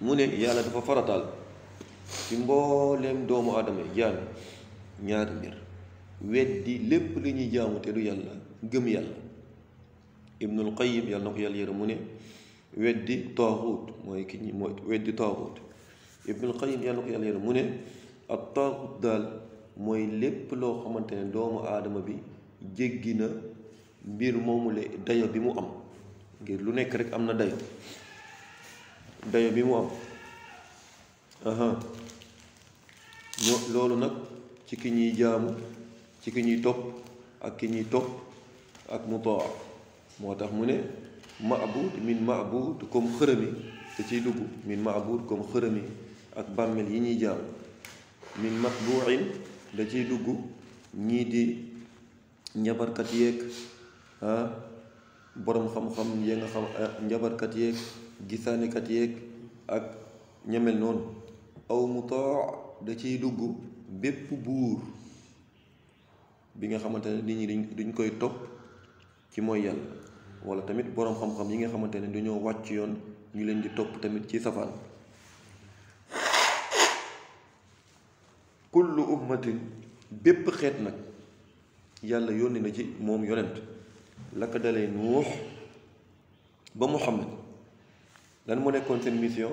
mu ne yàlla dafa farataal ci mbooleem doomu aadama yi jaam ñaari mbir weddi lépp li ñuy jaamu te du yàlla gëm yàlla ibnul qayyim yàlla na ko yàlla yërëm mu ne weddi taaxuut mooy ki ñi mooy weddi taaxuut ibnul qayyim yàlla na ko yàlla yërëm mu ne ak taaxuut daal mooy lépp loo xamante ne doomu aadama bi jéggi na mbir moomule dayo bi mu am ngir lu nekk rek am na dayo dayo bi mu am aha ño loolu nag ci ki ñuy jaamu ci ki ñuy topp ak ki ñuy topp ak mu too moo tax mu ne maabud min maabud comme xërëmi da ciy dugg min maabud comme xërëmi ak bàmmeel yi ñuy jaamu min matbuin da ciy dugg ñii di njabarkat yeeg ah boroom xam-xam ya nga xam njabarkat yeeg gisaanekat yeeg ak ñemel noonu aw mu too da ciy dugg bépp buur bi nga xamante ne nit ñi duñ duñ koy topp ci mooy yàlla wala tamit boroom xam-xam yi nga xamante ne dañoo wàcc yoon ñu leen di topp tamit ci safaan kullu ummatin bépp xeet nag yàlla yónni na ci moom yonent la ko dalee nuux ba muhammad lan moo nekkoon seen mission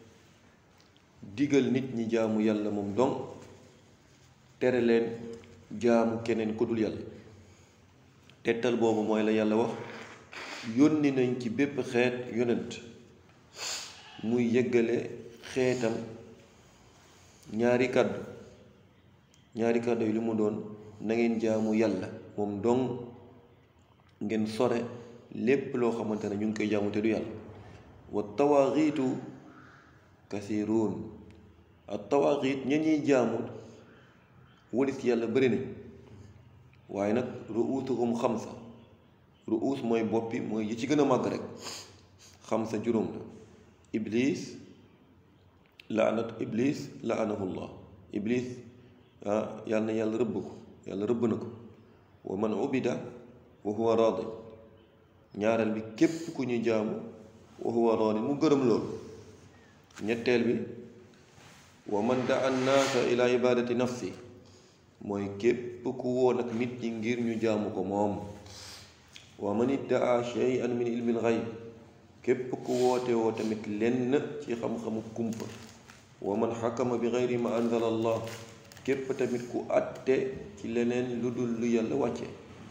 digal nit ñi jaamu yàlla moom dong tere leen jaamu keneen ku dul yàlla tettal boobu mooy la yàlla wax yónni nañ ci bépp xeet yonent muy yëggale xeetam ñaari kàddu ñaari kàddu yi li mu doon na ngeen jaamu yàlla moom dong ngeen sore lépp loo xamante ne ñu ngi koy jaamu te du yàlla wa tawaaxiitu kasiruun ak tawaaxiit ña ñuy jaamu walis yàlla bëri nañ waaye nag ruusuhum xamsa ruus mooy boppi mooy yi ci gën a màgg rek xamsa juróom la iblis laanat iblis laanahullah iblis ah yàlla na yàlla rëbb ko yàlla rëbb na ko wa man ubida wa huwa raadi ñaareel bi képp ku ñu jaamu wa huwa raadi mu gërëm loolu ñetteel bi wa man daa annaasa ila ibadati nafsi mooy képp ku woon ak nit ñi ngir ñu jaamu ko moom wa man iddaa shay'an min ilmil xayb képp ku woote woo tamit lenn ci xam-xamu kumpa wa man xakama bi xayri ma anzala allah képp tamit ku àtte ci leneen lu dul lu yàlla wàcce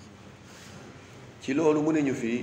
ci loolu mu ne ñu fii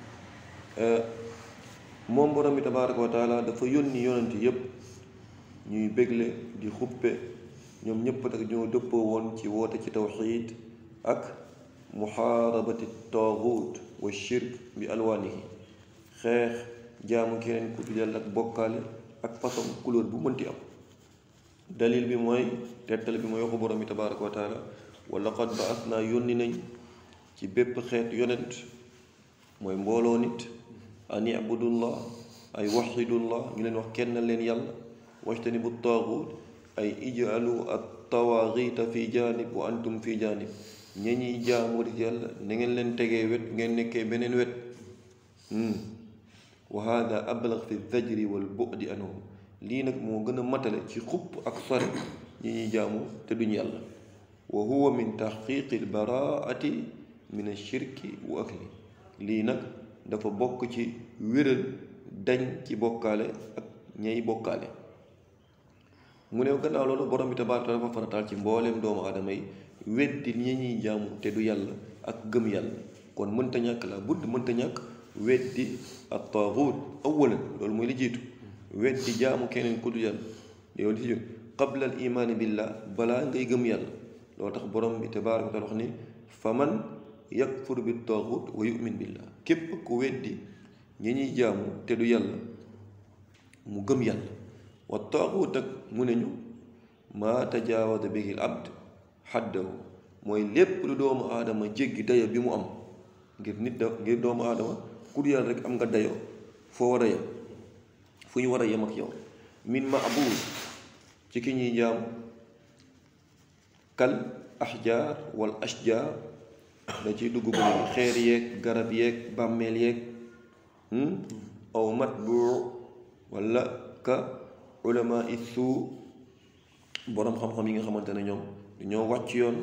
moom borom bi tabaaraka wa taala dafa yónni yonent yépp ñuy bégle di xuppe ñoom ñépp nag ñoo dëppoo woon ci woote ci tawxiid ak muxaarabati taaxuut wa shirk bi alwaanihi xeex jaamu keneen ku dul yàlla ak bokkaale ak façon couleur bu mënti am dalil bi mooy tettal bi mooy waxu borom bi tabaaraka wa taala wa laqad ba'asnaa yónni nañ ci bépp xeet yonent mooy mbooloo nit an ibudullah ay waxidullah ñu leen wax kenn leen yàlla wajtanibu taaxuut ay ij'alu at tawaaxiita fi jaanib wa antum fi jaanib ña ñuy jaamu di yàlla na ngeen leen tegee wet ngeen nekkee beneen wet wa hada ablag fi zajri wal bu'di anhum lii nag moo gën a matale ci xupp ak sore ñi ñuy jaamu te duñ yàlla wa huwa min taxqiqi lbaraati min ashirki wa akli lii nag dafa bokk ci wéral dañ ci bokkaale ak ñay bokkaale mu ne gannaaw loolu borom bi tabaaraka dafa farataal ci mbooleem doomu aadama yi weddi ñi ñuy jaamu te du yàlla ak gëm yàlla kon mënta ñàkk la budd mënta ñàkk weddi ak taaxuut awalan loolu mooy li jiitu weddi jaamu keneen ku du yàlla yow li ci jot qabla al imaani billah balaa ngay gëm yàlla loolu tax borom bi tabaaraka taala wax ni fa man yakfur bi taaxuut wa yu'min billah képp ku weddi ñi ñuy jaamu te du yàlla mu gëm yàlla wa taaxuut nag mu ne ñu maa tajaawada bihi al abd xaddahu mooy lépp lu doomu aadama jéggi dayo bi mu am ngir nit da ngir doomu aadama ku du yàlla rek am nga dayo foo war a yem fu ñu war a yem ak yow min maabuud ci ki ñuy jaam kal axjaar wal ashjaar da ciy dugg bu ne xeer yeeg garab yeeg bàmmeel yeeg aw matbuu wala ka ulama suu boroom xam-xam yi nga xamante ne ñoom dañoo wàcc yoon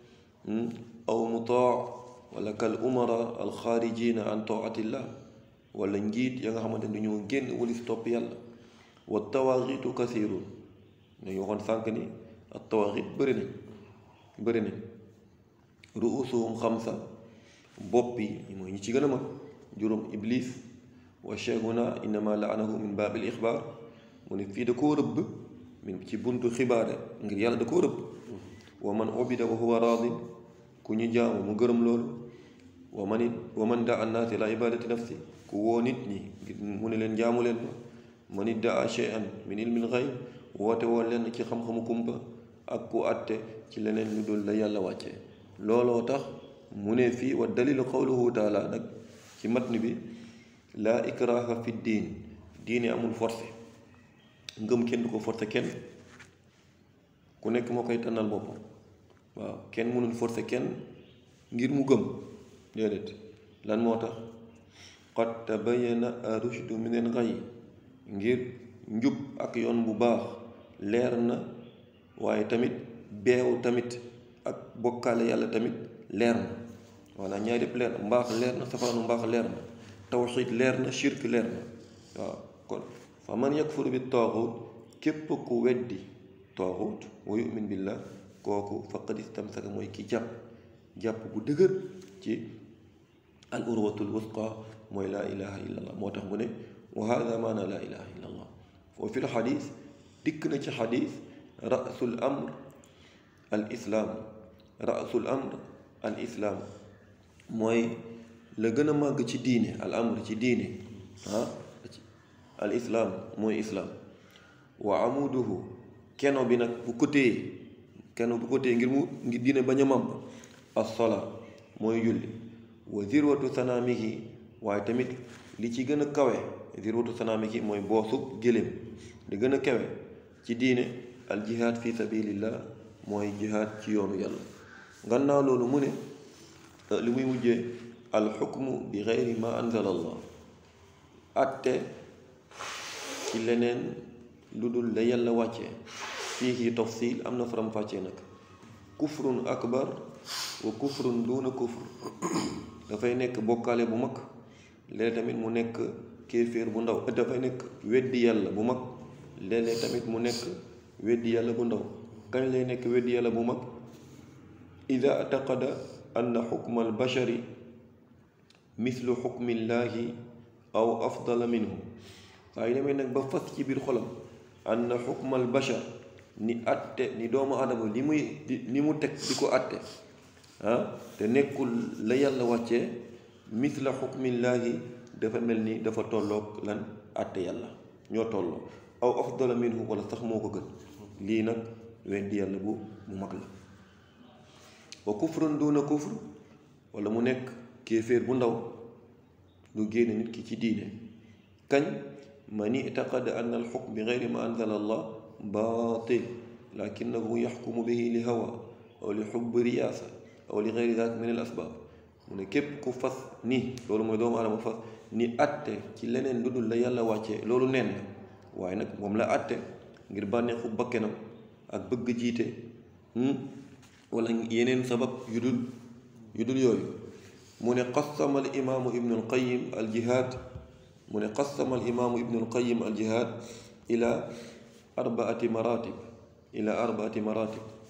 aw mutaa wala kal umara alxaarijina an taatillah wala njiit ya nga xamante ne dañoo génn walis topp yàlla wa tawaaxitu kasirun dañu waxoon sànq ni ak tawaaxit bëri nañ bëri nañ ruusuhum xamsa bopp yi mooy ñi ci gën a mag juróom iblis wa cheikhuna innama laanahu min baabil ixbaar mu ne fii da koo rëbb min ci buntu xibaare ngir yàlla da koo rëbb wa man ubida wa huwa raadin ku ñu jaamu mu gërëm loolu wa man it wa man daa annaasi la ibadati nafsi ku woo nit ñi mu ne leen jaamu leen ma man it daa cheyan min ilmil xayb woote woo leen ci xam-xamu kumpa ak ku àtte ci leneen lu dul la yàlla wàcce looloo tax mu ne fii wa dalilu qawluhu taala nag ci matn bi laa ikraha fi diin diine amul forcé ngëm kenn du ko forcé kenn ku nekk moo koy tànnal boppam waaw kenn mënul forcé kenn ngir mu gëm déedéet lan moo tax qad tabayyana rushdu minal ghayy ngir njub ak yoon bu baax leer na waaye tamit beew tamit ak bokkaale yàlla tamit leer na voilà ñaari yëpp leer na mbaax leer na safaanu mbaax leer na tawxiid leer na shirk leer na waaw kon fa man yakfur bi taaxut képp ku weddi taaxut wa yumin billah kooku faqad istamsaka mooy ki jàpp jàpp bu dëgër ci al urwatul wusqa mooy laa ilaha illa allah moo tax mu ne wa hada maana laa ilaha illa allah wa fi l xadis dikk na ci xadis rasul amr al islaam rasul amr al islaam mooy la gën a màgg ci diine al amr ci diine ah al islaam mooy islaam wa amuduhu keno bi nag bu ko téye keno bu ko téye ngir mu ngir diine bañ a màmb as-salaa mooy julli wa zirwatu sanaamihi waaye tamit li ci gën a kawe zirwatu sanaamihi mooy boosu gëléem li gën a kawe ci diine al jihaad fi sabilillah mooy jihaad ci yoonu yàlla gannaaw loolu mu ne li muy mujjee al xukmu bi xeyri ma anzala allah atte ci leneen lu dul la yàlla wàccee fii ci tafsil am na faram-fàccee nag kufrun akbar wa kufrun duuna kufr dafay nekk bokkaale bu mag léeg tamit mu nekk kéeféer bu ndaw dafay nekk weddi yàlla bu mag léeg-léeg tamit mu nekk weddi yàlla bu ndaw kañ lay nekk weddi yàlla bu mag ida ataqada anna xukma albashari mislu xukmillaahi aw afdala minhu waaye demee nag ba fas ci biir xolam anna xukma albashar ni atte ni doomu adama li muy li mu teg di ko atte ah te nekkul la yàlla wàccee misla xukmillaahi dafa mel ni dafa tolloog lan atte yàlla ñoo tolloo aw afdala minhu wala sax moo ko gën lii nag weddi yàlla bu bu mag la wa kufrun duna kufr wala mu nekk kéeféer bu ndaw lu génne nit ki ci diine kañ man itaqada an al xukm bi geyri ma anzala allah baatil lakinahu yaxkumu bihi li hawa aw li xubbi riyaasa aw li geyri daak min al asbaab mu ne képp ku fas ni loolu mooy doomu adama fas ni atte ci leneen lu dul la yàlla wàccee loolu neen la waaye nag moom la atte ngir bànneexu bakkenam ak bëgg jiite wala yeneen sabab yu dul yu dul yooyu mu ne qassama al imaamu ibnu al qayim al jihaad mu ne qassama al imaamu ibnu al qayim al jihaad ila arbaati maratib ila arbaati maratib